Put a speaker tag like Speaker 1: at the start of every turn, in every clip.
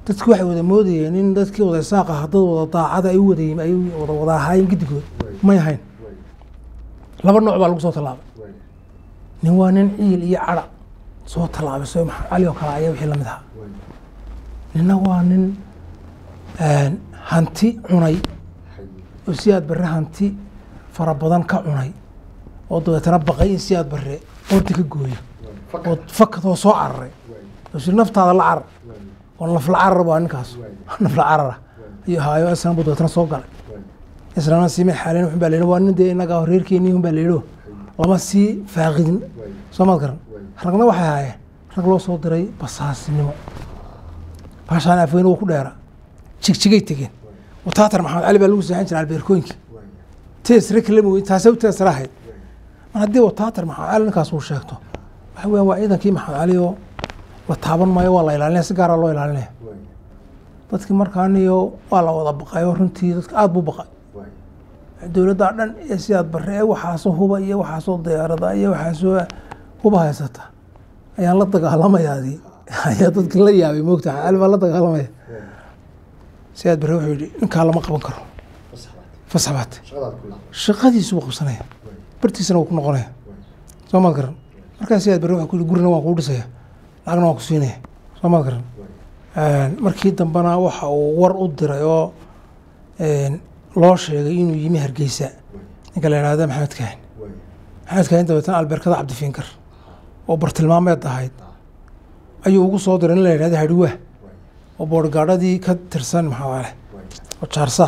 Speaker 1: dadki waxay wada moodayeen in dadkii wada isaaq ah dad wada daacada ay u wada yimi ay wada wada ahaayeen giddigood may ahayn laba nooc baa lagu soo tallaabay nin waa nin ciil iyo cadha soo tallaabay soo maxamed cali oo kale ayaa wixii lamid ahaa ninna waa nin hanti cunay oo siyaad barre hanti fara badan ka cunay oo dabeetana baqay in siyaad barre qoorta ka gooyo oo fakad oo soo cararay oo si naftaada la carar oo nafla carar baa ninkaas nafla carara iyo haayo islan buu dabeetana soo galay islana siime xaaleen wuxun baa la yidhi waa nin dee innaga reerkeenii un baa la yidhi lama sii faaqidin soo maad garan ragna waxay ahaayeen rag loo soo diray basaasinimo baashaan afweyne wuu ku dheera jigjigay tegeen wataatar maxamed cali baa lagu seexan jiray albeerkooyinka teesre kalama weyn taasay u teesra ahayd mar haddii wataatar maxamed cali ninkaas uu sheegto waxa weeyaan waa ciidankii maxamed cali oo la taaban maayo waa la ilaalinaya si gaara loo ilaalinaya dadkii markaaniyo waa la wada baqayo runtii dadka aada buu baqay dowladda dhan ee sidaad bare ee waxaasoo huba iyo waxaasoo diyaarada iyo waxaasoo huba haysata ayaan la dagaalamayaadii ayaa dadki la yaabay moogta cali baa la dagaalamaya sidaad bare wuxuu yidhi ninkaa lama qaban karo fasabaat shaqadiisu wuu qabsanaya bartiisana wuu ku noqonaya soo maad garan markaa sidaad bare wuxuu ku yidhi gurina waan kuu dhisaya lacagna waan ku siinaya soo maad garan markii dambena waxa uu war u diray oo loo sheegay inuu yimi hargeysa ninka la yihahda maxamed kaahin maxamed kaahin dabeetana albeerkada cabdifiinkar oo bartilmaameed ahayd ayuu ugu soo diray nin la yihahda hadhiwaa oo boorgaadhadii ka tirsan maxaa leh oo jaarsaah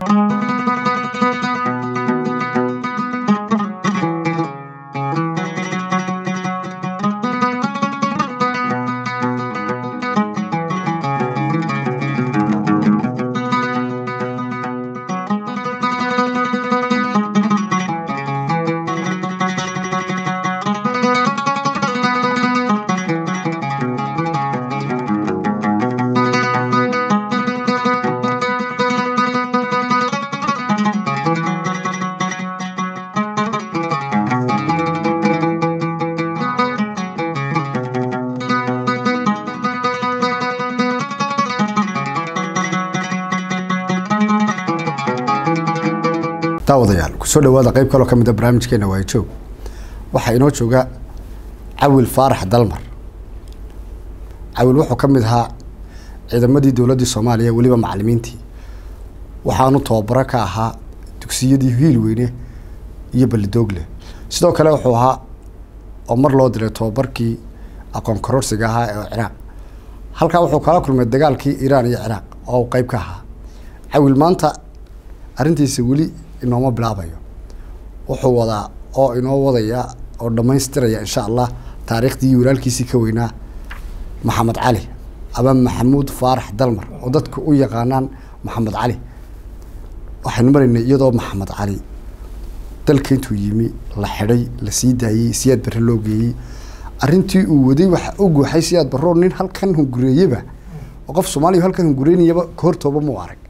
Speaker 2: daawadayaal kusoo dhawaada qeyb kaloo ka mid a barnaamijkeena waa joog waxaa inoo jooga cawil faarax dalmar cawil wuxuu ka mid ahaa ciidamadii dowladdii soomaaliya weliba macalimiintii waxaanu tababaro ka ahaa dugsiyadii hiil weyne iyo balidoogle sidoo kale wuxuu ahaa oo mar loo diray tababarkii aqoon kororsiga ahaa ee ciraaq halkaa wuxuu kala kulmay dagaalkii iiraan iyo ciraaq oo uu qeyb ka ahaa cawil maanta arrintiisa weli inooma bilaabayo wuxuu wadaa oo inoo wadaya oo dhammaystiraya insha allah taariikhdii walaalkiisii ka weynaa maxamed cali ama maxamuud faarax dalmar oo dadka u yaqaanaan maxamed cali waxaynu maraynay iyadoo maxamed cali dalka intuu yimi la xidhay la sii daayey siyaad barre loo geeyey arrintii uu waday waxa u guuxay siyaad barroo nin halkan hungureeyeba oo qof soomaaliya halkan hungureynayaba kahortooba muu arag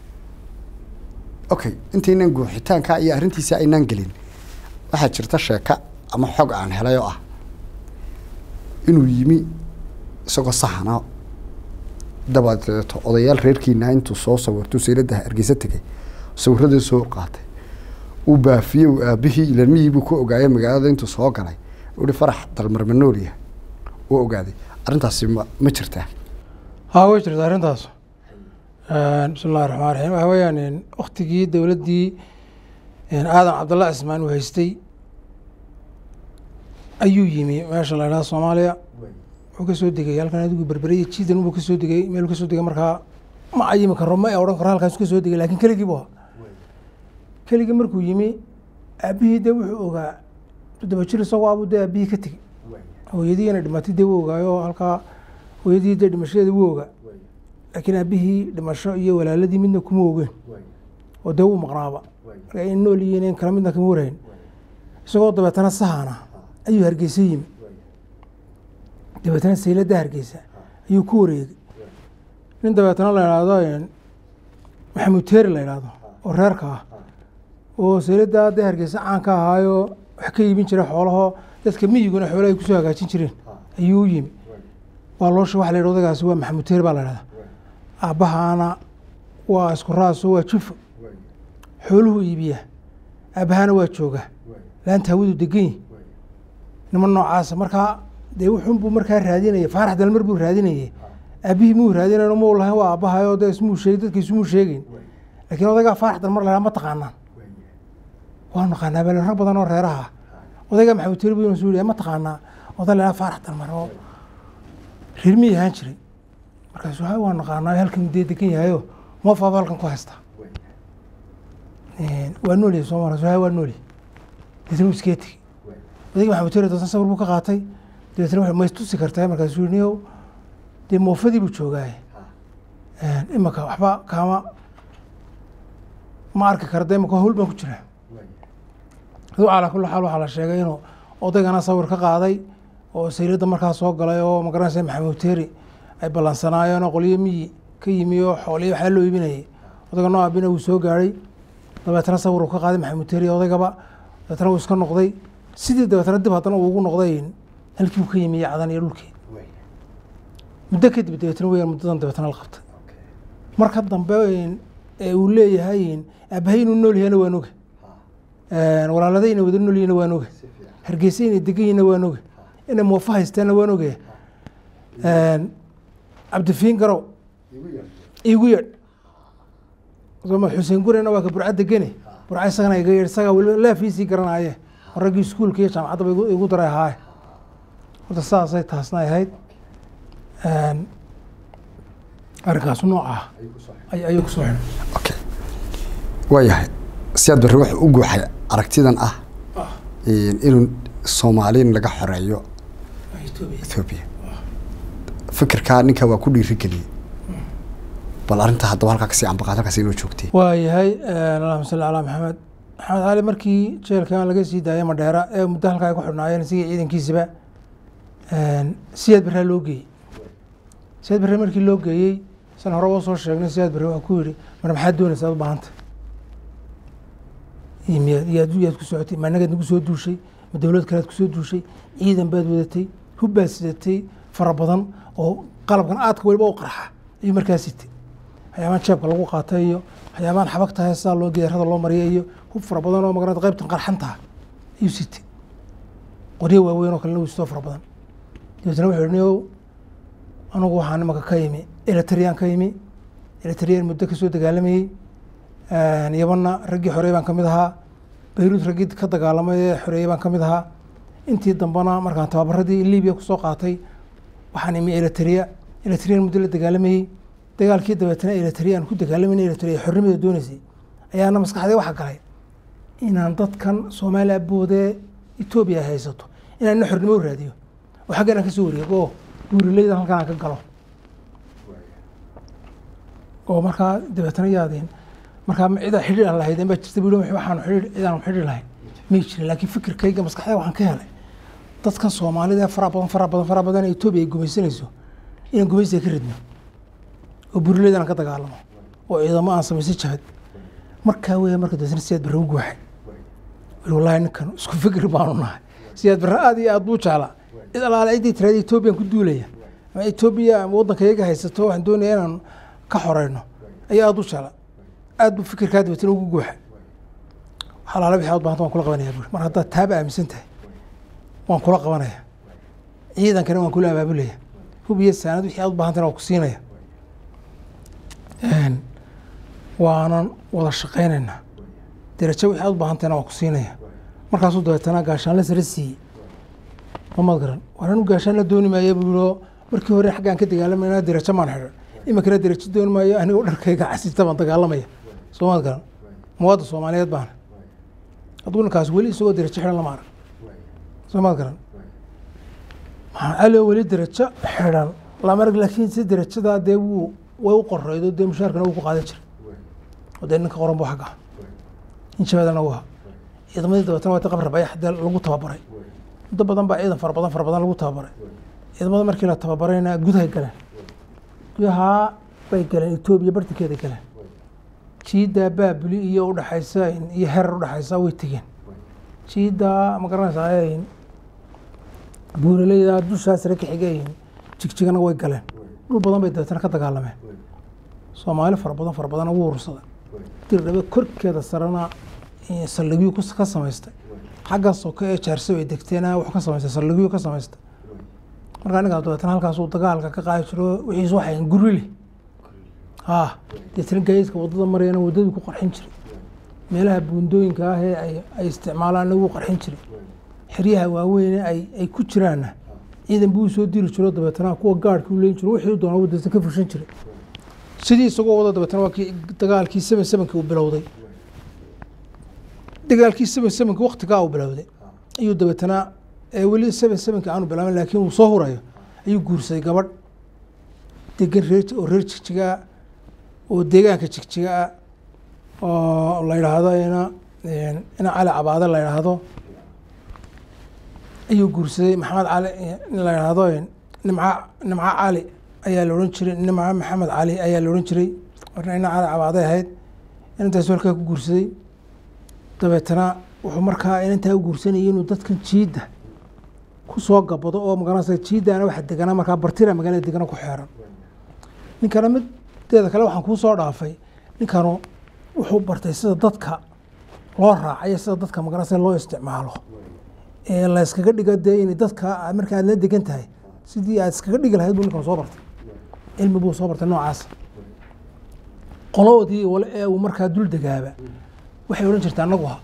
Speaker 2: okay intaynaan guuxitaanka iyo arrintiisa aynaan gelin waxaa jirta sheeka ama xog aan helay oo ah inuu yimi isagoo saxana dabadeeto odayaal reerkiina intuu soo sawirtuu saylada hargeysa tegay sawirradii soo qaatay uu baafiyey uu aabihii ilmihii buu ku ogaayay magaalada intuu soo galay uhi farax dalmar manooliya uu ogaaday arrintaasi ma ma jirtaa
Speaker 1: haa way jirta arrintaas bismi illahi raxmaan raxiim waxa weeyaan waktigii dowladdii aadan cabdalla cismaan uu haystay ayuu yimi meesha la idhaha soomaaliya wuxuu ka soo degay halkan adigu berberiya jiidan buu ka soo degay meeluu ka soo degay markaa ma ayimi karo ma odhan karo halkaas ka soo degay lakin keligii bu ahaa keligii markuu yimi aabihii dee wuxuu ogaa toddoba jir isagoo abuu dee aabihii ka tegey hooyadiina dhimatay dee wuu ogaayo halkaa hooyadii dee dhimashadeeda wuu ogaa laakiin aabihii dhimasho iyo walaaladii midna kuma ogeen oo dee wuu maqnaaba marka in nool yihiin in kala midna kama warayn isagoo dabeetana sahana ayuu hargeysa yimi dabeetana sayladda hargeysa ayuu ku wareegay nin dabeetana la idhaahdo maxamuud teeri la idhaahdo oo reerka ah oo sayladda dee hargeysa caan ka ahaayo wax ka iibin jiray xoolahoo dadka miyiguna xoolaha ay kusoo hagaajin jireen ayuu u yimi waa loosha waxa la yidhi odagaasi waa maxamuud teeri baa la idhahdaa aabbahaana waa isku raaso waa jufo xooluhu iibiyaa aabbahaana waa joogaa laanta hawadu degan yihi niman noocaasa markaa dee wuxuunbuu markaa raadinaya faarax dalmar buu raadinayay aabbihii muu raadinayn muu lahayn waa aabbahayo dee ismuu sheeg dadka ismuu sheegeyn laakiin odaygaa faarax dalmar lahaa ma taqaanaan waa naqaanaa bale rag badan oo reeraha ah odaygaa maxamed tiri buu suu ma taqaanaa oday lahaa faarax dalmar oo reer miyay ahaan jiray markaasu ha waa naqaanaa halkan dee degan yahayo moofaaba halkan ku haystaa waa noolyahay soomaalia so ha waa noolyahay deetna wuu iskee tegi odayga maxamed tiri doosan sawir buu ka qaatay dabeetna wuxuu maystusi kartaa markaasuu yidhi niyow dee moofadii buu joogaaye imaka waxba kaama ma arki kara de imaka hawl baan ku jiraa aduu calaa kulli xaal waxaa la sheegay inuu odaygana sawir ka qaaday oo sayradda markaa soo galay oo magaranaysa maxamed teri ay ballansanaayeen oo qolyo miyi ka yimi oo xooliyo waxaa loo iibinayay odayga noo aabina wuu soo gaadhay dabeetna sawir uu ka qaaday maxamed teri odaygaba dabeetna wuu iska noqday sidii dabeetna dib haddana uu ugu noqday halkii uu ka yimi iyo cadan iyo dhulkii muddo kadib dabeetna weyaan muddadan dabeetna la qabtay marka dambe ee uu leeyahay aabbahay inuu nool yahayna waan oga walaalada inay wada nool yihina waan oga hargeysa inay degan yihina waan oga inay moofa haystaanna waan ogaya cabdifiin garow igu yeedh xuseen gurena waa ka burca degene burca isagana iga yeedh isagaa weliba laafiisii garanaaye oo raggii iskuulka iyo jaamacaddaba igu daray ahaaye horta saasay taasna ahayd arrinkaasu noocaah ayuu kusoo xidhay
Speaker 2: okay waayahay siyaad barre wuxuu u guuxay aragtidan ah inuu soomaaliin laga xoreeyo ethoobiya fikirkaa ninka waa ku dhiiri geliyey bal arrintaa haddaba halkaa kasii ambaqaad halkaas inoo joogtay
Speaker 1: waayahay allahuma salli calaa maxamed maxamed cali markii jeelkan laga sii daayay madheera ee muddo halkaa ay ku xidhnaayeen isigii ciidankiisiba siyaad barraa loo geeyey siyaad barre markii loo geeyey san hore oo soo sheegnay siyaad barre waa ku yidhi mar maxaad doonaysa ad u baahanta miyaad yaad yaad ku socotay ma nagaad nagu soo duushay ma dowlad kalead kusoo duushay ciidan baad wadatay hub baad sidatay fara badan oo qalabkan aadka weliba u qarxa ayuu markaa sitay waxyaabaan jeebka lagu qaatay iyo waxyaabaan xabagtahay sidaa loo geerada loo mariyay iyo hub fara badan oo magarata qaybtan qarxantaha ayuu sitay qoryo waaweyn oo kalena wistoo fara badan dabeetna wuxuu yihi niow anugu waxaan imaka ka yimi eletriyaan ka yimi eletriyaan muddo kasoo dagaalamayey yabanna raggii xoreey baan ka mid ahaa bayruud raggii ka dagaalamay ee xoreeyey baan ka mid ahaa intii dambena markaan tababaradii libiya kusoo qaatay waxaan imi eletriya eletriyan muddo la dagaalamayey dagaalkii dabeetna eletriya aan ku dagaalamayna eletriya xornimada doonaysay ayaana maskaxdee waxa galay inaan dadkan soomaaliya boodee etoobiya ay haysato inaan ina xornimo u raadiyo oo xaggan aan kasoo wareego oo buurilaydan halkan aan ka galo oo markaa dabeetna yaadeen markaa cidaa xidhiir aan lahayd baa jirta bu waxaan xidhiir cidaan xidhiir lahayn may jirin laakiin fikirkayga maskaxda waxaan ka helay dadkan soomaalida ee fara badan fara badan fara badan ee etoobiya ay gumaysanayso inaan gumaysiga ka ridno oo burileydaan ka dagaalamo oo ciidamo aan samaysa jabad markaa weya marka dabeetna siyaad barre u guuxay wallaahi ninkan isku fikir baanu nahay siyaad barre aad iyo aad buu jeclaa cid alaale ciddii tiraada etoobiyaan ku duulaya ama etoobiya ama waddanka iyaga haysato waxaan doonaya inaan ka xoreyno ayaa aad u jeclaa aad buu fikirkaa dabeetna ugu guuxa xalaala wixii aad baahanta waan kula qabanaya buuri mar haddaad taaba aaminsan tahay waan kula qabanaya ciidankana waan kula abaabulaya hub iyo saanad wixii aad u baahantana waan ku siinaya waanan wada shaqaynaynaa derajo wixii aad u baahantayna waan ku siinaya markaasuu dabeetana gaashaan la sara siiyey mamad garan waanan u gaashaan la dooni maaya buu yidhi oo markii hore xaggaan ka dagaalamayna derajo maan xidhan iminkana derajo dooni maayo anigoo dharkayga casita baan dagaalamaya soomaad garan muwaadda soomaaliyeed baana hadduu ninkaas weli isagoo derajo xidhan lama arag soomaad garan maxaa alio weli derajo xidhan lama arag laakiin si derajadaa dee wuu way u qoreydo dee mushaarkana wuu ku qaadan jiray oo dee ninka qoran buu xagga in shabeedana u ahaa ciidamadii dabeetana waa qabra bayax dee lagu tababaray muddo badan baa ciidan fara badan fara badan lagu tababaray ciidamada markii la tababarayna gudahay galeen gudahaa bay galeen etoobiya bartankeeda galeen jiiddaa baabuli iyo udhaxaysa iyo herar udhaxaysa way tegeen jiiddaa ma garanaysaa buuraleyda dushaa sare ka xigayin jigjigana way galeen dhul badan bay dabeetana ka dagaalameen soomaali fara badan fara badan ugu urursaday dirdhabe korkeeda sarena eh, saldhigyo kus- ka samaystay xagga soke ee jaarso ay degteena wuxuu ka samaystay saldhigyo ka samaystay markaa ninkaas dabeetana halkaasuu dagaalka ka qaadi jiro wixiis waxay gurili ha deetana gaadiidka waddada marayana waddadii ku qarxin jiray meelaha buundooyinka ah ee ay ay isticmaalaan lagu qarxin jiray xeryaha waaweyne ay ay ku jiraanna ciidan buu soo diri jiro dabeetana kuwa gaadhka u leyn jiro wixii u doonaa wadada ka fushan jiray sidii isagoo wada dabeetana waa kii dagaalkii seven sevenki uu bilowday dagaalkii seven sevenki waktigaa uu bilowday ayuu dabeetana ee weli seven sevenki aanu bilaabin laakiin uu soo hurayo ayuu guursaday gabadh degan reer oo reer jigjigaa oo deegaanka jigjigaa oo la yidhaahdo ina ina cali cabaade la yidhaahdo ayuu guursaday maxamed cali in la yidhaahdo nimca nimca cali ayaa la odhan jiray nimca maxamed cali ayaa la odhan jiray marna ina cali cabaaday ahayd inantaas halkaa ku guursaday dabeetana wuxuu markaa inantaa u guursanayay inuu dadkan jiidda ku soo gabado oo magaranaysa jiiddaana waxa deganaa markaa bartira magaalada degana ku xeeran ninkana mideeda kale waxaan kuu soo dhaafay ninkanu wuxuu bartay sida dadka loo raacayo sida dadka magaranaysa loo isticmaalo ee la iskaga dhigo dee in dadka marka aad la degan tahay sidii aad iskaga dhigi lahayd buu ninkan soo bartay cilmi buu soo bartay noocaas qoloodii wale ee uu markaa dul degaaba waxay odhan jirta annagu ha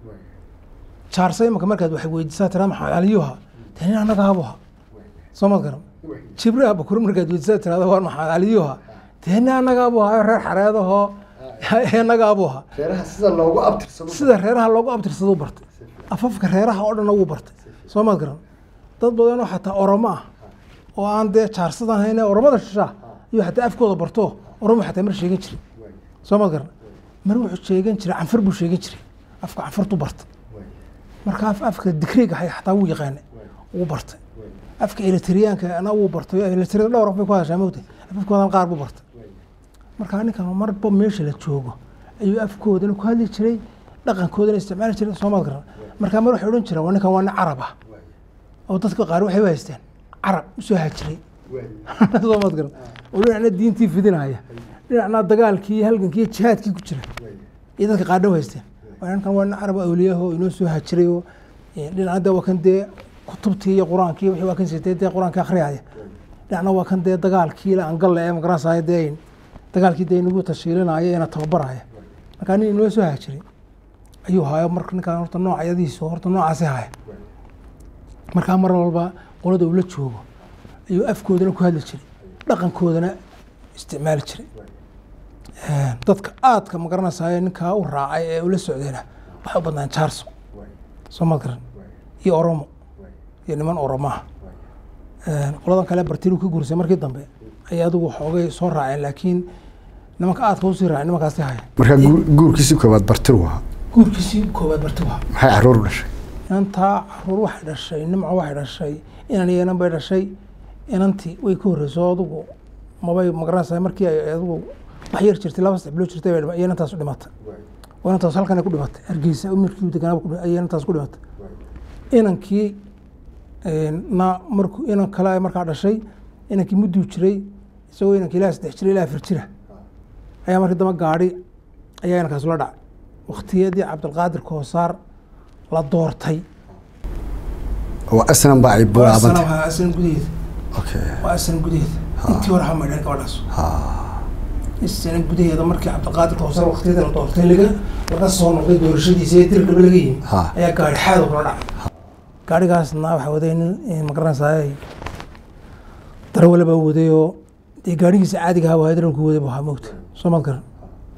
Speaker 1: jaarsa imanka markaad wax weydiisaa tiraa maxamed caliyuha tani annagaabuha soo maad garan jibriha bakur markaad weydiisaa tirahda waan maxamed caliyuha tani annagaabuha reer xareedahoo annagaabuha
Speaker 2: reeraha sida loogu abtirsado
Speaker 1: sida reeraha loogu abtirsado bartay afafka reeraha oo dhan wuu bartay soo maad garan dad badanoo xataa oromo ah oo aan dee jaarsadan hayne oromada shishaa iyo xataa afkooda barto oromo xataa mar sheegan jiray soo maad garan mar wuxuu sheegan jiray canfar buu sheegan jiray afka canfartu bartay marka af afka digriga hay xataa wuu yaqaanay wuu bartay afka eritriyaanka ana wuu bartay eritriyada dhowr af bay ku hadashaa mogtay afafkoodan qaar buu bartay marka ninkan marba meesha la joogo ayuu afkoodana ku hadli jiray dhaqankoodana isticmaali jiray soomaad garan marka mar waxay odhan jireen waa ninkan waa nin carab ah oo dadka qaar waxay u haysteen carab usoo hajiray soomaad garan oo dhinacna diintii fidinaya dhinacna dagaalkii halgankii jihaadkii ku jira iyo dadka qaarna u haysteen waa ninkan waa nin carab awliyaho inoo soo hajiray oo dhinacna dee waa kan dee kutubtii iyo qur-aankii wixii waa kan sitay dee qur-aankii akhriyaya dhinacna waa kan dee dagaalkii la angalle ee magaranasaya dee dagaalkii dee inagu tashiilinaya ina tababaraya markaa nin inoo soo hajiray ayuu haayo marka ninkaan horta noocyadiisu horta noocaasi haya markaa mar walba qolada uu la joogo ayuu afkoodana ku hadli jiray dhaqankoodana isticmaali jiray dadka aadka magaranaysayo ninkaa u raacay ee ula socdayna waxay u badnaan jaarso soo ma garan iyo oromo iyo niman oromaha qoladan kale bartilu ka guursay markii dambe ayay adigu xoogay soo raaceen laakiin nimanka aadka usii raacay nimankaasi haya
Speaker 2: markaa guur- guurkiisii koobaad bartiru ahaa
Speaker 1: guurkiisii koowaad bartiwa
Speaker 2: maxay caruur u dhashay
Speaker 1: inantaa caruur waxay dhashay nimco waxay dhashay inan iyo inan bay dhashay inantii way ka horreysay adigu mabay magaranaysaa markii ay adigu wax yar jirtay laba saddex bilood jirtay bay dhima- ayay inantaas u dhimatay oo inantaas halkan ay ku dhimatay hargeysa umirkii deganaaba ku dhi- ayay inantaas ku dhimatay inankii na markuu inan kale ay markaa dhashay inankii mudduu jiray isagoo inankii ilaa saddex jira ilaa afar jira ayaa markii damba gaadhi ayaa inankaas la dhacay waktiyadii cabdilqaadir koosaar la doortay
Speaker 2: oo asnan ba ay bilaabantay
Speaker 1: waa asnan gudaheeda
Speaker 2: okay
Speaker 1: waa asnan gudaheeda intii hore xama dhan gabadhaas isna gudaheeda markii cabdilqaadir koosaar waktiyadii la doortay laga laga soo noqday doorashadiisa ee dir dhabe laga yimi
Speaker 2: Ha.
Speaker 1: ayaa gaadhi xaad kula dhacay gaadhigaasna waxaa waday nin magaranaysaay darawale baa waday oo dee gaadhigiisa caadiga ahaa waa darawalku waday buu ahaa moogta soo maad garan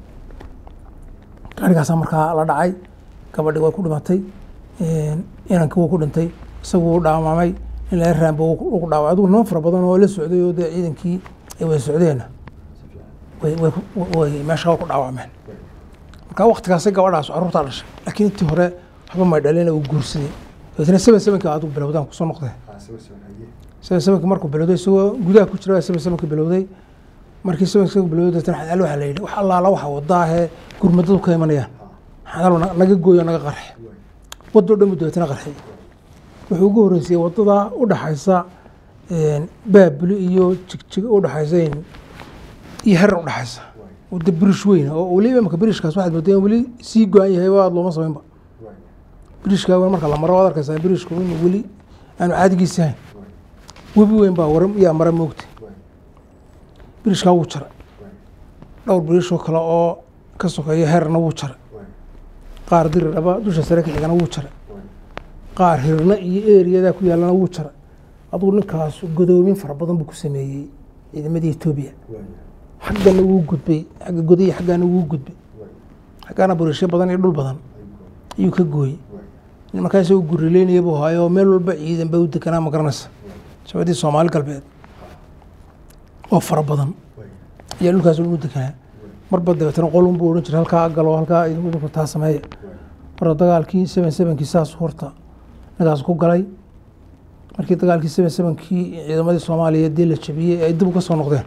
Speaker 1: gaadhigaasaa markaa la dhacay gabadhi way ku dhimatay inankii wuu ku dhintay isagu wuu dhaawamay in laga raamba wuu ku dhaaway adigu niman fara badan oo la socday oo dee ciidankii ay wada socdeenna way way ku- way meesha ku dhaawacmeen marka waktigaasay gabadhaas carruurtaa dhashay laakiin intii hore waxba may dhalina uu guursaday dabeetna seven sevenki adigu bilowdaan kusoo noqdee seven sevenki markuu bilowday isagoo gudaha ku jira seven sevenki bilowday markii seven sevenki bilowday dabeetna xadaal waxaa la yidhi wax allaala waxa wadaahee gurmadadu ka imanayaan xadaal na- naga gooyo naga qarxe waddo dhan buu dabeetna qarxay wuxuu ugu horreysayey waddada u dhaxaysa baabuli iyo jigjig u dhaxaysa iyo herar u dhaxaysa oo de birish weyn oo weliba imaka birishkaas waxaad moodaa in weli sii go-an yahay waa looma samaynba birishkaa weyn marka la maro waad arkaysaa birishku in weli aanu caadigiisa ahayn webi weyn baa war yaa mara moogta birishkaa wuu jaray dhowr birish oo kale oo ka sokeeya herna wuu jaray qaar diriraba dusha sare ka xigana wuu jaray qaar hirna iyo eriyadaa ku yaallana wuu jaray adugu ninkaas godoomin fara badan buu ku sameeyey ciidamadii etoobiya xaggana wuu gudbay xagga godaya xaggaana wuu gudbay xaggaana buriishyo badan iyo dhul badan ayuu ka gooyey markaa isagoo gurileynaya buu haayo meel walba ciidan ba u deganaa ma garanaysa shabadii soomaali galbeed oo fara badan ayaa dhulkaas u deganaa marba dabeetana qolun buu odhan jiray halkaa galo halkaa idinku taa sameeya marka dagaalkii seven sevenkii saas horta ninkaas ku galay markii dagaalkii seven sevenkii ciidamadii soomaaliya dee la jabiyey ay dib uga soo noqdeen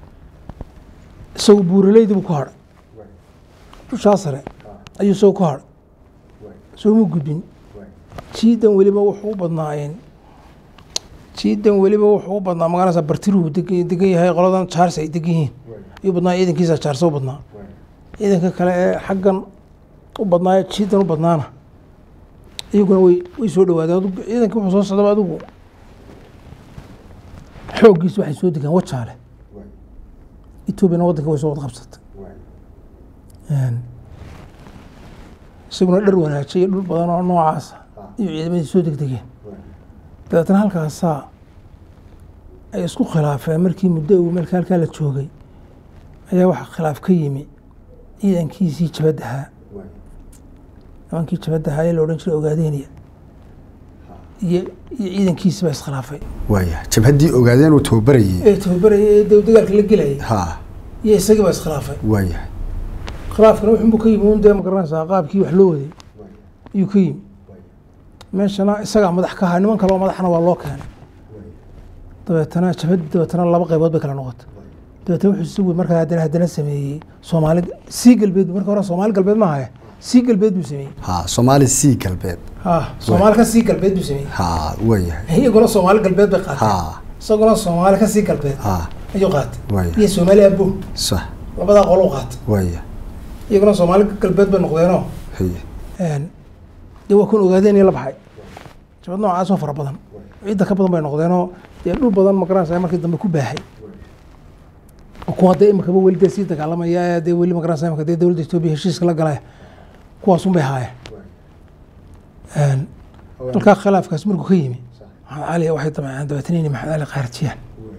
Speaker 1: isagu buuraleydi buu ku hadhay dushaa sare ayuu isagu ku hadhay sooma gudbin jiidan weliba wuxuu u badnaayeen jiidan weliba wuxuu u badnaa magaranaysa bartiruhu deg- degan yahay qoladan jaars ay degan yihiin ayuu badnaa ciidankiisa jaarsa u badnaa ciidanka kale ee xaggan u badnaayo jiidan u badnaana iyaguna way way soo dhawaadeen adigu ciidankii wuxuu soo socdaba adigu xooggiisa waxay soo degaan wajaale etoobiyana waddanka way soo wada qabsatay isaguna dhar wanaajiyay dhul badan oo noocaasa iyo ciidamadii soo degdegeen dabeetna halkaasaa ay isku khilaafeen markii muddo uu meelka halkaa la joogay ayaa waxa khilaaf ka yimi ciidankiisii jabadahaa nimankii jabadahaa ee la odhan jiray ogaadeynaya iyo iyo ciidankiisi baa iskhilaafay
Speaker 2: waaya jabhaddii ogaadeen uu tababarayey
Speaker 1: ee tababaraya ee dee dagaalka la gelayay
Speaker 2: ha
Speaker 1: iyo isagii baa iskhilaafay
Speaker 2: waaya
Speaker 1: khilaafkana wuxuunbuu ka yimi un dee ma garanaysaa qaabkii wax loo waday ayuu ka yimi meeshana isagaa madax ka ahaa niman kale oo madaxna waa loo keenay dabeetana jabhadii dabeetana laba qaybood bay kala noqotay dabeetana wuxuu isagu markaa haddana haddana sameeyey soomaali sii galbeed marka hore soomaali galbeed ma ahaya sii galbeed buu sameeyey
Speaker 2: ha soomaali sii galbeed
Speaker 1: ha soomaali ka sii galbeed buu sameeyey
Speaker 2: ha waayahay
Speaker 1: iyaguna soomaali galbeed bay qaateen
Speaker 2: ha
Speaker 1: isaguna soomaali ka sii galbeed
Speaker 2: ha
Speaker 1: ayuu qaatay
Speaker 2: waaya
Speaker 1: iyo soomaali abo
Speaker 2: sax
Speaker 1: labadaa qolo u qaatay
Speaker 2: waaya
Speaker 1: iyaguna soomaali galbeed bay noqdeenoo
Speaker 2: haye
Speaker 1: dee waa kun ogaadeen iyo la baxay jabad noocaas oo fara badan ciidda ka badan bay noqdeenoo dee dhul badan ma garanaysa markii dambe ku baahay oo kuwa dee imikaba weli dee sii dagaalamaya ee dee weli ma garanaysa imika dee dowladda etoobiya heshiiska la galay kuwaasun bay haayeen halkaa khilaafkaas markuu ka yimi maxamed cali waxay damceen dabeetana inay maxamed cali qaarjiyaan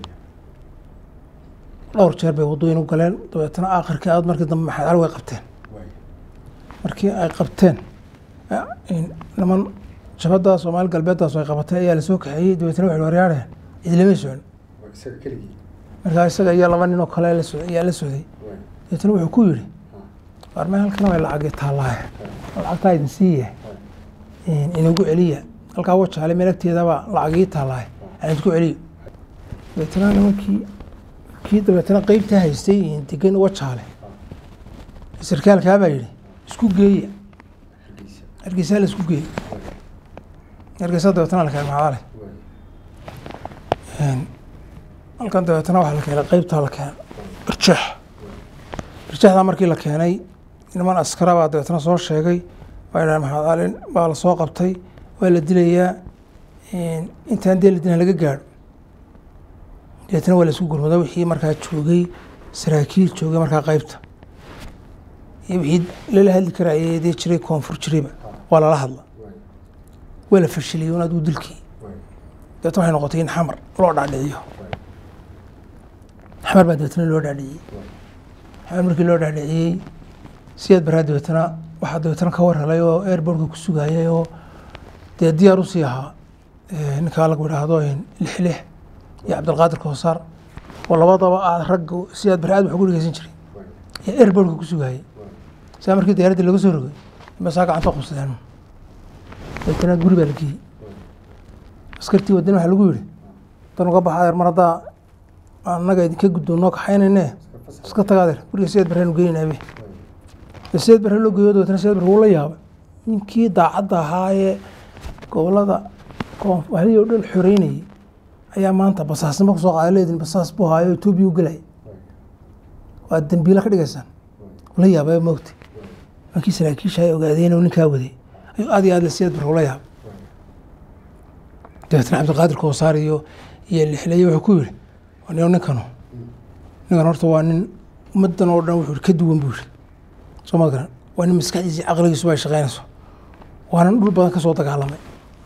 Speaker 1: dhowr jeer bay waddooyin u galeen dabeetana aakhirkii aad markii dambe maxamed cali way qabteen markii ay qabteen eh, niman jabadda soomaali galbeeddaas ay qabatay ayaa lasoo kaxeeyey dabeetana waxay waryaareen cidlamay socon markaa isaga iyo laba nin oo kale la socday ayaa la socday dabeetana wuxuu ku yidhi warme halkan way lacagi taallaaye lacagtaa idin siiye inagu celiya halkaa wajaale meel agteedaba lacagii taallaaye aan idinku celiyo dabeetana nimankii kii dabeetana qeybtaa haystay degan wajaale sarkaalkaa baa yidhi isku geeya hargeysaa la isku geeyey hargeysa dabeetana la keenay maxaale halkan dabeetana waxaa la keenay qeybtaa la keenay barjeex barjeexdaa markii la keenay niman askara baa dabeetana soo sheegay waa yidhaha maxamed cali baa la soo qabtay waa la dilayaa intaan dee la dilan laga gaadho dabeetana waa la isku gurmada wixii markaa joogay saraakiil joogay markaa qeybta iyo wixii lala hadli karayay dee jiray koonfur jirayba waa lala hadla waa la fashiliyey un adigu dilkii dabeetna waxay noqotay in xamar loo dhaadhiciyo xamar baa dabeetna loo dhaadhiciyey xamar markii loo dhaadhiciyey siyaad baraa dabeetana waxaa dabeetana ka war helay oo airbortka ku sugayay oo dee diyaar usii ahaa ninkaa lagu idhaahdo lixlix iyo cabdilqaadir koosaar oo labadaba aad ragga siyaad bare aad wax ugu dhegeysan jiray ayaa airbortka ku sugayay saa markii diyaaradda laga soo rogay masaa gacanta qabsadeen dabeetana guri baa la geeyey askartii wadani waxaa lagu yidhi dan uga baxa adeer mar haddaa annaga idinka guddoon noo kaxaynayne iska taga adeer guriga siyaad barreenu geynaynabe siyaad barre loo geeyo dabeetana siyaad barre wuu la yaabay ninkii daacadda ahaa ee gobolada koonfurihii oo dhan xoreynayay ayaa maanta basaasnimo kusoo qaaday leedin basaas buu haayo etoobiya u gelay waa dembiila ka dhigaysaan la yaabay moogta markii saraakiisha ay ogaadeen inuu ninkaa waday ayuu aad iyo aad siyaad barre ula yaabay dabeetna cabdiqaadir koosaar iyo iyo lixleye wuxuu ku yidhi nin ninkanu ninkan horta waa nin ummadan oo dhan wuxuu ka duwan buu yidhi soo ma garan waa nin maskaxdiisa iyo caqligiisuba ay shaqaynayso waanan dhul badan ka soo dagaalamay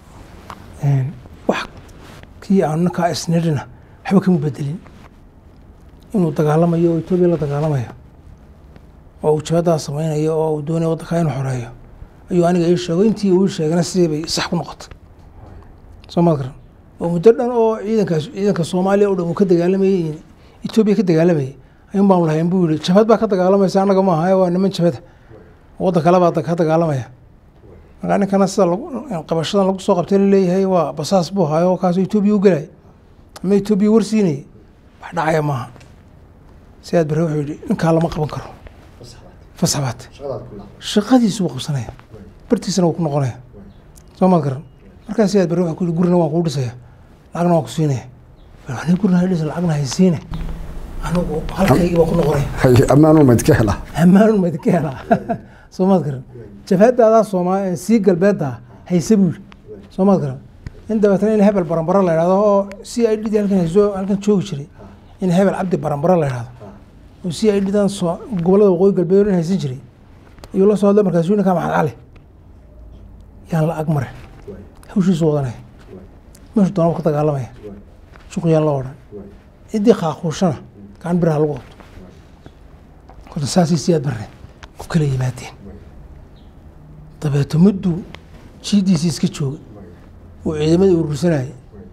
Speaker 1: wax kii aanu ninkaa isnidhina waxba kama bedelin inuu dagaalamayo oo etoobiya la dagaalamayo oo uu jabadaas samaynayo oo uu doonaya waddankaa inuu xoreeyo ayuu aniga ii sheego intii uu ii sheegana sidii bay sax ku noqotay soo ma garan oo muddo dhan oo ciidankaas ciidanka soomaaliya o dhan uu ka dagaalamayey etoobiya ka dagaalamayay ayuun baanu lahayn buu yihi jabhad baa ka dagaalamaysa annaga ma aha waa niman jabhada waddan kale baa ka dagaalamaya markaa ninkana sida qabashadan lagu soo qabtay laleeyahay waa basaas buu hayo kaasoo etoobiya u gelaya ama etoobiya warsiinayay wax dhacaya maaha sidaad bare wuxuu yihi ninkaa lama qaban karo fasax baate shaqadiisu buu qabsanaya bartiisana wuu ku noqonaya soo maad garan markaa sidaad bare wuxuu ku yihi gurina waan kuu dhisaya lacagna waan ku siinaya ani gurina dhis lacagna haysiine anigu halkaygii baan ku noqonaya
Speaker 2: ammaanun mayd ka helaa
Speaker 1: ammaanun mayd ka helaa soo maad garan jabhadaadaa sooma sii galbeedda hayse buu yidhi soo maad garan in dabeetana in hebel baranbaro la idhahdo oo c i d halkan hayso halkan joogi jiray in hebel cabdi baranbaro la idhahdo oo c i d dan soo gobollada waqooyi galbeed in haysan jiray ayuu la soo hadlay markaasu ninkaa maxad cali yaan la ag marin hawshiisu wadanaya meeshu doonaba ka dagaalamaya shuqyaan la odhan ciddii qaaquushana gacan biraha lagu qabto kolta saasay siyaad barre ku kala yimaadeen dabeeto mudduu jiidiisii iska joogay uu ciidamadii urursanayay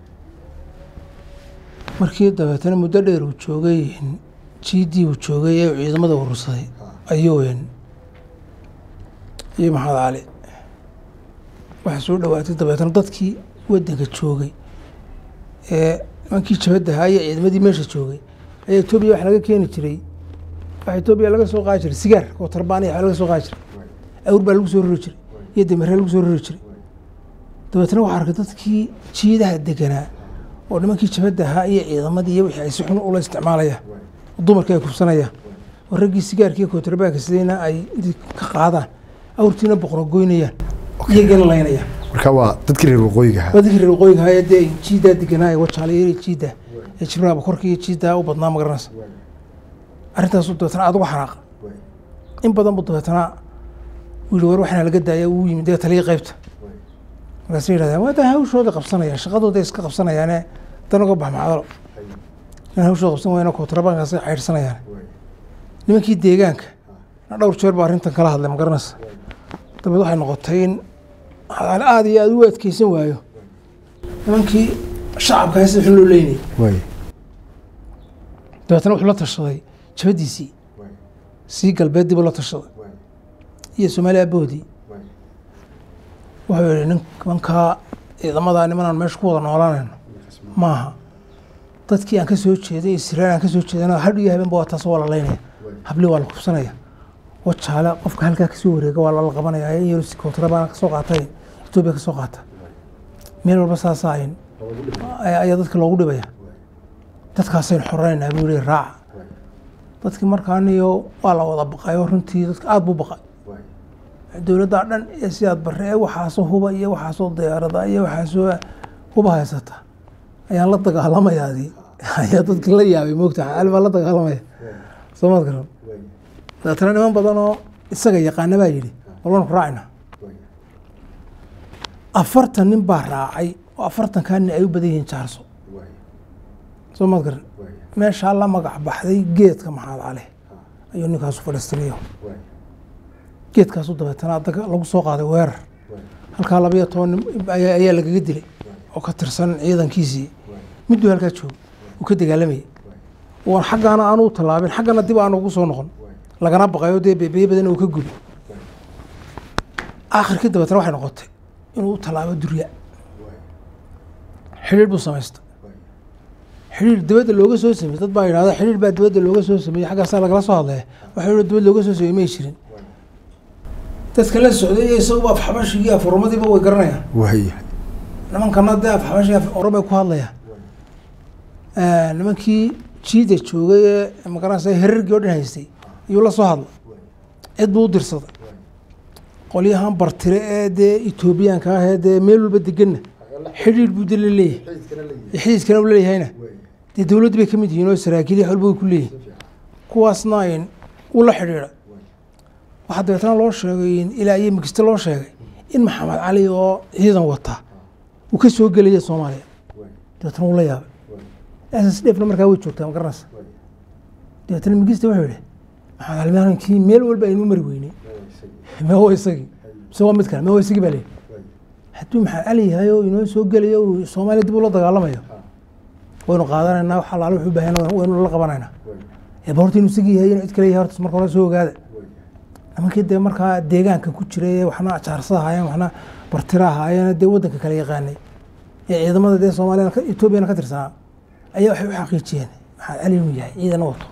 Speaker 1: markii dabeetana muddo dheer uu joogay jiidii uu joogay ee ciidamada urursaday ayuu iyo maxamed cali waxaa soo dhawaatay dabeetana dadkii waddanka joogay ee nimankii jabadda ahaa iyo ciidamadii meesha joogay ayaa etoobiya wax laga keeni jiray waxa etoobiya laga soo qaadi jiray sigaar oo tarbaaniya wax laga soo qaadi jiray awr baa lagu soo rori jiray iyo dameree lagu soo rori jiray dabeetna waxaa arkay dadkii jiidaha deganaa oo nimankii jabadda ahaa iyo ciidamadii iyo wixii ay si xun ula isticmaalayaan dumarkii ay kubsanayaan oo raggii sigaarkii kootarbaanka sidayna ay ka qaadaan awrtiina boqnogoynayaan iyagana laynayaan
Speaker 2: marka waa dadkii reer waqooyiga ahaa
Speaker 1: waa dadkii reer waqooyiga ahaa ee dee ay jiidaa deganaa ee wajaalayeeri jiidda ee jibraaba korkii iyo jiiddaa u badnaa ma garanaysa arrintaasu dabeetana aad uga xanaaqa in badan buu dabeetana uu yihi war waxaana laga daaya uu yimid dee taliya qaybta markaasay yidhahdeen waa daa hawshooda qabsanayaan shaqadooda iska qabsanayaane dan uga bax macdalo in hawshooda qabsan wayna kootrabaankaasay caydhsanayaan nimankii deegaanka na dhowr jeer baa arrintan kala hadlay ma garanaysa dabeed waxay noqotay in aada iyo aada u adkeysan waayo nimankii shacabka haysta xun loo leynayay
Speaker 2: waay
Speaker 1: dabeetana wuxuu la tashaday jabadiisii sii galbeed dib u la tashaday iyo soomaali aboodii wuxuu yihi nimankaa ciidamadaa nimanaan meesha ku wada noolaanayno maaha dadkii aan ka soo jeeday israel aan ka soo jeedana hadh iyo habeenba waa taas waa la leynaya habli waa la kubsanaya wajaale qofka halkaa kasoo wareega waa lala qabanaya in yar kootrabaan kasoo qaatay etoobiya kasoo qaata meel walba saasa ayn ayaa dadka loogu dhibaya dadkaasaynu xoreynaa buu yihi raaca dadkii markaaniyo waa la wada baqayo runtii dadka aada buu baqay dowladdaa dhan ee sidaad bare ee waxaasoo huba iyo waxaasoo diyaarada iyo waxaasoo huba haysata ayaan la dagaalamayaadii ayaa dadki la yaabay moogta cali baa la dagaalamaya soo maad garan dabeetana niman badan oo isaga yaqaana baa yidhi walanu ku raacayna afartan nin baa raacay oo afartankaa nin ay u badan yihiin jaarso soo maad garan meeshaa la magac baxday geedka maxaad cale ayuu ninkaasu fadhiistaniyo geedkaasu dabeetana adaga lagu soo qaaday weerar halkaa labayo toban nin ayaa lagaga dilay oo ka tirsan ciidankiisii midduu halkaa joogo uu ka dagaalamayay waan xaggaana aanu u tallaabin xaggana dib aanu ugu soo noqon lagana baqayo dee beebeye badan uu ka gubi akhirkii dabeetana waxay noqotay inuu u tallaabo durya xidhiir buu samaystay xidhiir dibadda looga soo sameeyey dad baa yidhahda xidhiir baa dibadda looga soo sameeyey xaggaasaa lagala soo hadlaya waxa yidhi dibadda looga soo sameeyey may jirin dadka la socday iyo isaguba afxabashigii afurumadiiba way garanayaan
Speaker 2: waay
Speaker 1: nimankana dee afxabashigii af oromay ku hadlayaan nimankii jiida joogay ee magaranaysa herargii oo dhan haystay ayuu la soo hadlay cid buu u dirsaday qolyahan bartire ee dee etoobiyaanka ah ee dee meel walba deganna xidhiidh buu de la leeyahay xidhiidkana uu leeyahayna dee dowladda bay ka mid yihiin oo saraakiil iyo walba way ku leeyihin kuwaasna in uu la xidhiidha waxaa dabeetana loo sheegay in ilaa iyo migiste loo sheegay in maxamed cali oo ciidan wataa uu ka soo gelaya soomaaliya dabeetana uu la yaabay ss dhefna markaa way joogtaa ma garanaysa dabeetana migiste wuxuu yihi maxamed cali maalinkii meel walba aynu mari weynay mee waa isagii mise waa mid kale mee waa isagii baa leeyahy hadduu maxamed cali yahay oo inoo soo gelayo uu soomaaliya dib ula dagaalamayo waynu qaadanaynaa wax allaale wuxuu baahan waynu la qabanaynaa eeba horta inuu isagii yahay inuu cid kale yahay horta marka hore soo ogaada nimankii dee markaa deegaanka ku jiray waxna ajaarsa ahaayeen waxna bartira ahaayeen dee waddanka kale yaqaanay ee ciidamada dee soomaaliya etoobiyana ka tirsanaa ayaa waxay u xaqiijiyeen maxamed cali inuu yahay ciidana wato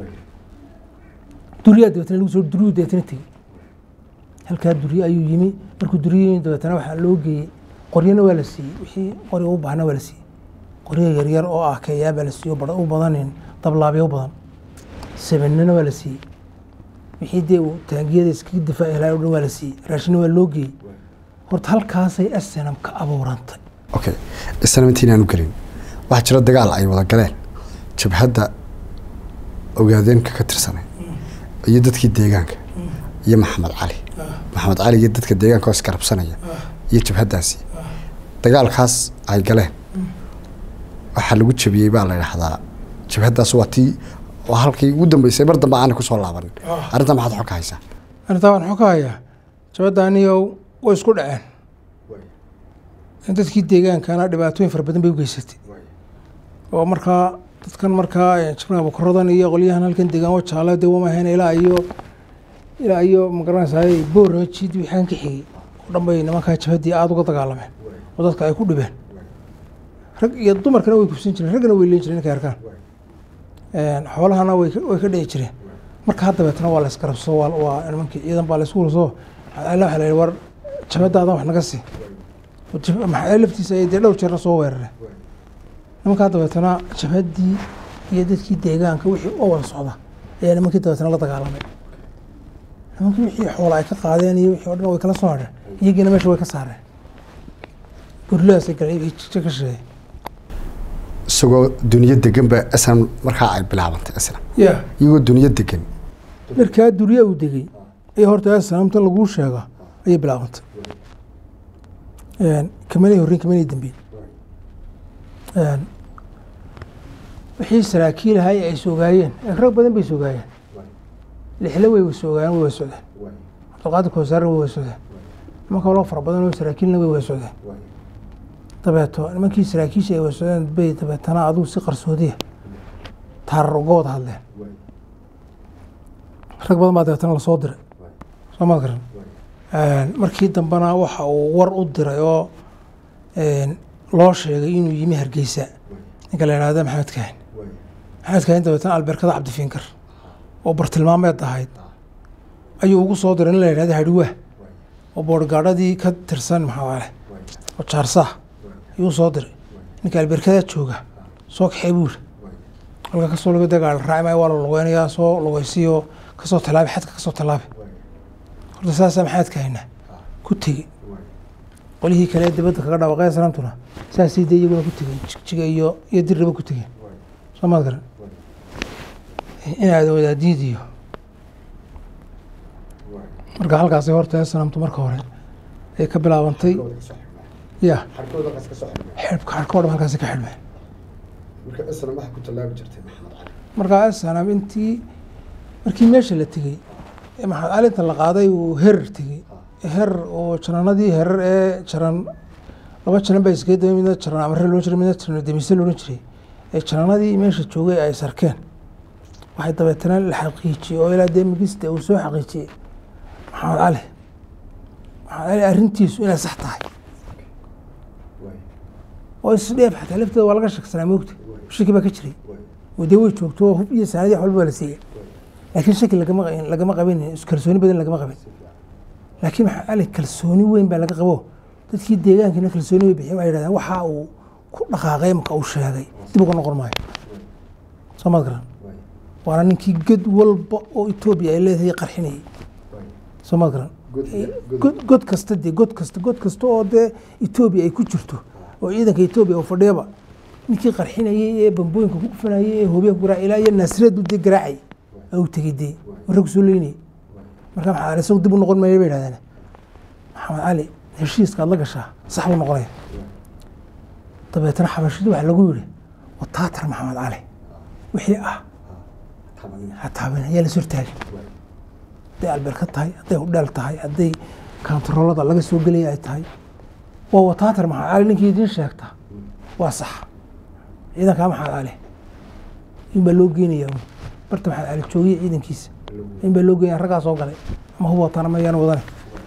Speaker 1: duriyaa dabeetana lagu soo duriyuu dabeetana tegey halkaa duriye ayuu yimi markuu duriye yimi dabeetana waxaa loo geeyey qoryana waa la siiyey wixii qori u baahna waa la siiyey qoryo yaryar oo ah keeyaa baa la siiyey oo u badanin dablaabyo u badan sabanina waa la siiyey wixii dee uu taangiyada iskaga difaaci lahaa o dhan waa la siiyey raashina waa loo geeyey horta halkaasay asenam ka abuurantay
Speaker 2: okay isna intii inaanu gelin waxaa jira dagaal ay wada galeen jabhadda ogaadeenka ka tirsanay iyo dadkii deegaanka iyo maxamed cali maxamed cali iyo dadka deegaanka oo isgarabsanaya iyo jabhaddaasi dagaalkaas ay galeen waxaa lagu jabiyey baa la idhaahdaa jabhaddaas waa tii waa halkii ugu dambeysay mar dambe aanay kusoo laabanin arrintaa maxaad xog ka haysaa
Speaker 1: arrintaa waan xog ka hayaa jabaddaaniyow way isku dhaceen dadkii deegaankana dhibaatooyin fara badan bay u geysatay oo markaa dadkan markaa jabna bukaradan iyo qolyahan halkan deegaan wajaale dee wamahayna ilaa iyo ilaa iyo magaranaysaay boorama jiid wixaan ka xigay oo dhan bay nimankaa jabhaddii aada uga dagaalameen oo dadka ay ku dhibeen rag iyo dumarkana way kufsan jireen raggana way leen jireen ninkay arkaan xoolahana way way ka dhici jireen marka haddabeetana waa la isgarabsado waa waa nimankii ciidan baa la isku urso maxamed waxa la yidhi war jabadaadan wax naga sii maxamed laftiisa ay dee dhowr jeerna soo weerareen nimankaa dabeetana jabhaddii iyo dadkii deegaanka wixii oo wada socda ayaa nimankii dabeetana la dagaalamay nimankii wixii xoola ay ka qaadeen iyo wixii o dhan way kala soo hadheen iyagiina meesha way ka saareen gurladaasay galeen wixii jija ka sheegay
Speaker 2: isagoo duniya degan ba islam markaa ay bilaabantay islam
Speaker 1: ya
Speaker 2: iyagoo duniya degan
Speaker 1: markaa duriya uu degey ayaa horta asalaamta laguu sheega ayay bilaabantay kamanay horreyn kamanay dambeyn wixii saraakiil ahay ay soogaayeen rag badan bay soogaayeen lixle way soogaayeen way wada socdeen cabdulqaadir koosaarna way wada socdeen nimanka loo fara badan oo saraakiilna way wada socdeen dabeeto nimankii saraakiisha ay wada socdeen bay dabeetana adigu si qarsoodiya taarar uga wada hadleen rag badan baa dabeetana lasoo diray soo maad garan markii dambena waxa uu war u diray oo loo sheegay inuu yimi hargeysa ninka la yidhahda maxamed kaahin maxamed kaahin dabeetana albeerkada cabdifiinkar oo bartilmaameed ahayd ayuu ugu soo diray nin la yidhahda hadhiwaa oo boorgaadhadii ka tirsan maxaale oo jaarsaah ayuu soo diray ninka albeerkada jooga soo kaxee buu yiri halka kasoo laga dagaal raaci maayo waa la lugeynayaa soo lugeysiyo kasoo tallaabi xadka kasoo tallaabi horta saasaa maxamed kaahina ku tegey qolihii kale dibadda kaga dhawaaqay salaamtuna saasay dee iyaguna ku tegeen jigjiga iyo iyo dirraba ku tegeen soo maad garan inaad wadaadiid iyo marka halkaasay horta salaamtu marka hore ay ka bilaabantay ya xidhka xadhka o dhan halkaasi ka xidhmeen markaa sanam intii markii meesha la tegey ee maxamed cali inta la qaaday uu herar tegey herar oo jaranadii herar ee jaran laba jaran baa iskaga daba midna jaran amare loo jiray midna jaran demise loodhan jiray ee jaranadii meesha joogay ay sarkeen waxay dabeetana la xaqiijiyey oo ilaa dee migista uu soo xaqiijiyey maxamed cali maxamed cali arrintiisu inay sax tahay oo isdheef xataa lafteeda waa laga shaksanaa moogta shaki baa ka jiray oo dee way joogto oo hub iyo saanadii wax walba waa la siiyey laakiin shaki lagama lagama qabin kalsooni badan lagama qabin laakiin maxamed cali kalsooni weyn baa laga qabo dadkii deegaankina kalsooni way bixiyeen waxay yidhahdeen waxa uu ku dhaqaaqay marka uu sheegay dib uga noqon maayo soo maad garan waana ninkii ged walba oo etoobiya ay leedahay qarxinayay soo ma garan god god kasta dee god kasta god kasta oo dee etoobiya ay ku jirto oo ciidanka etoobiya oo fadhiyaba ninkii qarxinayay ee bambooyinka ku kufanayay ee hoobiya ku garaac ilaa iyo naasreed dee garaacay u tegey dee warra ku soo leynayay marka maxaa cali isagu dib u noqon maayo bay yidhahdeen maxamed cali heshiiska aad la gashaa sax buu noqonaya dabeetana xabashadii waxaa lagu yidhi wataatar maxamed cali wixii ah ha taabin ayaa la sortaagin hadday albeerka tahay hadday hudheel tahay hadday kantaroolada laga soo gelaya ay tahay waa wataatar maxamed cali ninkii idiin sheegta waa sax ciidankaa maxamed cali in baa loo geenaya un barta maxamed cali joogiya ciidankiisa in baa loo geenaya raggaa soo galay ama hub watana mayaan wadane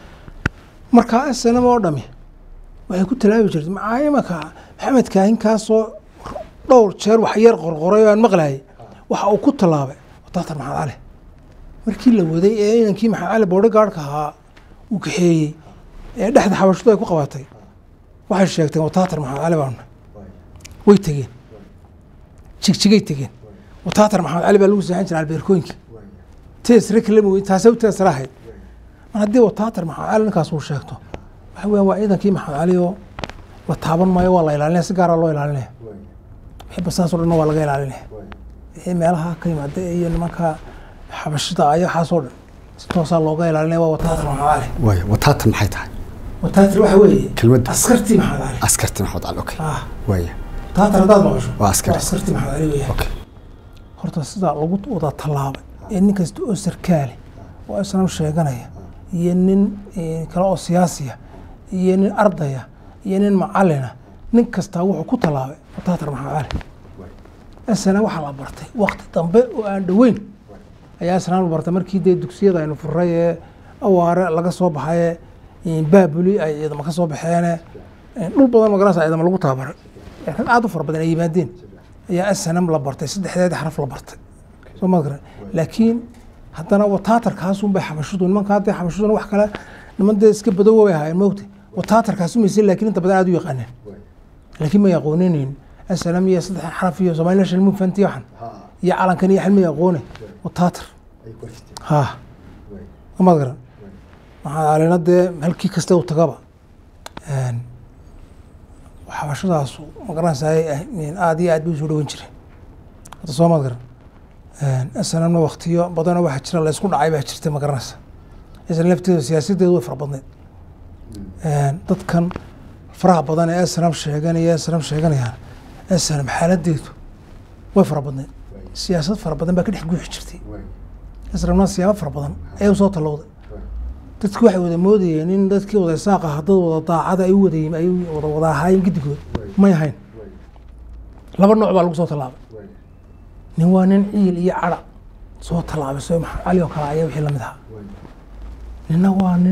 Speaker 1: markaa snm oo dhami waxay ku talaabi jirtay maxaa imaka maxamed kaahinkaasoo dhowr jeer wax yar qorqoray oo aan maqlayay waxa uu ku tallaabay wataatar maxamed cali markii la waday ee inankii maxamed cali boodhigaadhka ahaa uu kaxeeyey ee dhexda xabashadu ay ku qabatay waxay sheegteen wataatar maxamed cali baanu way tegeen jigjigay tegeen wataatar maxamed cali baa lagu seexan jiray albeerkooyinkii teesre kalama weyn taasay u teesra ahayd mar haddii wataatar maxamed cali ninkaas uu sheegto waxa weeyaan waa ciidankii maxamed cali oo la taaban maayo waa la ilaalinaya si gaaraa loo ilaalinaya wixii basaas oo dhanna waa laga ilaalinaya wixii meelaha ka yimaada iyo nimanka xabashida ayo waxaasoo dhan si toosaa looga ilaalinaya waa wataatar maxamed cali
Speaker 2: waaya wataatan maxay tahay
Speaker 1: wataatar waxa weeye
Speaker 2: Kelmadda.
Speaker 1: askartii maxamed cali
Speaker 2: askarti maxamed cali okay
Speaker 1: ah
Speaker 2: waaya
Speaker 1: wataatar haddaad maqasho
Speaker 2: Waa askari.
Speaker 1: askartii maxamed cali weeyaan
Speaker 2: okay
Speaker 1: horta sidaa lagu wada tallaabay ee nin kasta oo sarkaale oo islam sheeganaya iyo nin eh, kale oo siyaasiya iyo nin ardaya iyo nin macalina nin kastaa wuxuu ku tallaabay wataatar maxamed cali isna waxaa la bartay wakti dambe oo aan dhoweyn ayaa isna la bartay markii dee dugsiyada aynu furay ee awaare laga soo baxaye eh, baabuli ay ciidamo ka soo baxeene eh, dhul badan magaranaysa ciidamo lagu tababaray ee rag aad u fara badan ay yimaadeen ayaa snm la bartay saddexdeeda xaraf la bartay soo ma garan laakiin haddana wataatarkaasun bay xabashudu nimanka hadda xabashuduna wax kale niman dee iska badowa way ahaayeen moogta wataatarkaasu mayse laakiin inta badan aad u yaqaaneen laakiin may aqooninayn snm iyo saddex xaraf iyo somaliland shalmu fanti waxan iyo calankan iyo xilmay aqoone wataatar ha ma garan maxaa alina dee halkii kasta u tagaba een, xabashadaasu magaranaysaa aad iyo aad bay usoo dhawan jireen hadda soo maad garan snmna waktiyo badanoo waxaa jira la isku dhacay baa jirta magaranaysa isla lafteedu siyaasadeedu way fara badneed dadkan faraha badan ee snm sheeganaya snm sheeganayaan snm xaaladeedu way fara badneed siyaasad fara badan baa ka dhex guuxi jirtay snmna siyaabo fara badan ayaa usoo tallowday dadku waxay wada moodayeen in dadkii wada isaaq ah dad wada daacada ay u wada ay wada wada ahaayeen giddigood may ahayn laba nooc baa lagu soo tallaabay nin waa nin ciil iyo cadha soo tallaabay soo maxamed cali oo kale ayaa wixii lamid ahaa ninna waa nin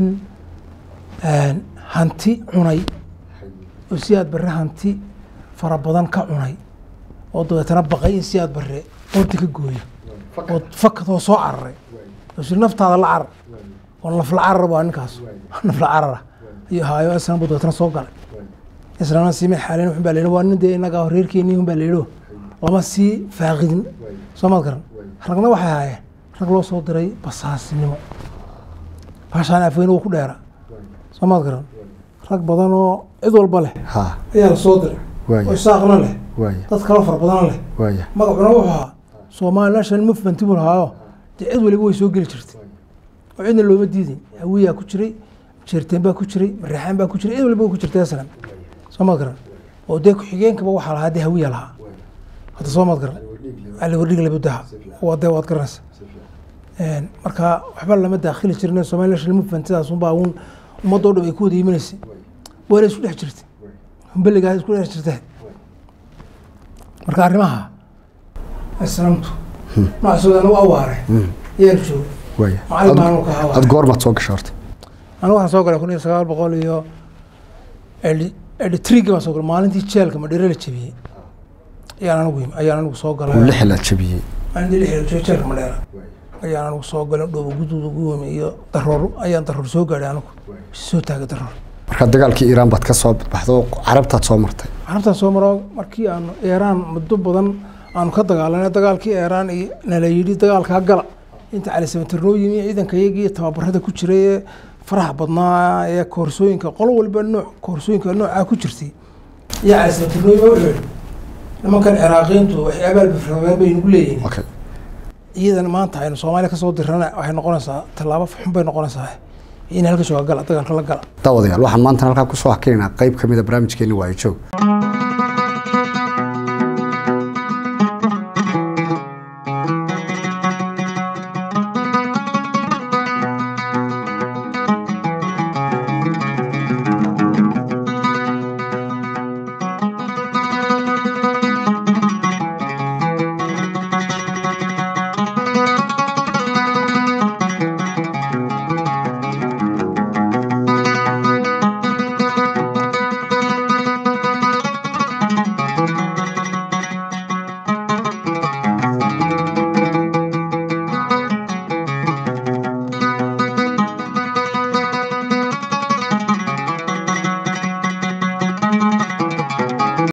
Speaker 1: hanti cunay oo si aad barre hanti fara badan ka cunay oo dabeetana baqay in si aad barre qoorta ka gooyo oo fakadoo soo cararay oo siri naftaada la carar oo nafla carar waa ninkaas nafla carara iyo haayo islan buu dabeetana soo galay islana siime xaaleen wuxun baa la yidhi waa nin dee innaga reerkeenii un baa la yidhi lama sii faaqidin soo maad garan ragna waxay ahaayeen rag loo soo diray basaasinimo baashaan afweyne uu ku dheera soo maad garan rag badan oo cid walba leh
Speaker 2: ha
Speaker 1: ayaa la soo diray
Speaker 2: Waaya.
Speaker 1: oo isaaqna leh
Speaker 2: waaya
Speaker 1: dad kaloo fara badana leh
Speaker 2: waaya
Speaker 1: magacuna wuxuu ahaa soomaali national movement buu lahaayo dee cid waliba way soo geli jirtay oo cidna looma diidin hawiyaa ku jiray jeerteen baa ku jiray mareexaan baa ku jiray cid waliba way ku jirtay aslan soo maad garan oo dee ku-xigeenkaba waxaa lahaa dee hawiya lahaa hadda soo maad garan ali wardhig labudaha waa dee waad garanaysa Een, marka waxba lama daakhili jirin soomaali national movement sidaas unbaa uun ummadoo dhan ay ku wada yiminaysay waa la isku dhex jirtay humbeligaa isku dhex jirtay marka arrimaha islaamtu noocaasoodan u awaare yaan joogo
Speaker 2: waaya
Speaker 1: macallin baan anu ka ahaa
Speaker 2: ad goormaad soo gashay horta
Speaker 1: anigu waxaan soo galay kun iyo sagaal boqol iyo editrigi baan soo galay maalintii jeelka madhere la jebiyey ayaan anigu yimi ayaan anigu soo
Speaker 2: uu
Speaker 1: galay
Speaker 2: lix la jabiyey
Speaker 1: maalintii lix la jebiyey jeelka madheera ayaan anigu soo galay dhoobo guduud ugu yimi iyo daroor ayaan daroor soo gaadhay anigu soo taagay daroor
Speaker 2: marka dagaalkii iiraan baad ka soo baxdo oo carabtaad soo martay
Speaker 1: carabtaa soo maro markii aanu eeraan muddo badan aanu ka dagaalanay dagaalkii eeraan iyo nala yidhi dagaalkaa gala inta cali samatirnoo yimi ciidankayagii tababarada ku jiray ee faraha badnaa ee koorsooyinka qolo walba nooc koorsooyinka noocaa ku jirtay iyo cali samatirnoo yimi wuxuu yihi nimankan ciraaqiintu waxay abaalbafrabeen bay nagu leeyihin
Speaker 2: okay
Speaker 1: ciidan maanta aynu soomaaliya kasoo dirana waxay noqonaysaa tallaabo xun bay noqonaysaa in halka jooga gala dagaalka la gala
Speaker 2: daawadayaal waxaan maanta halkaa kusoo hakinaynaa qayb ka mid a barnaamijkeeni waa joog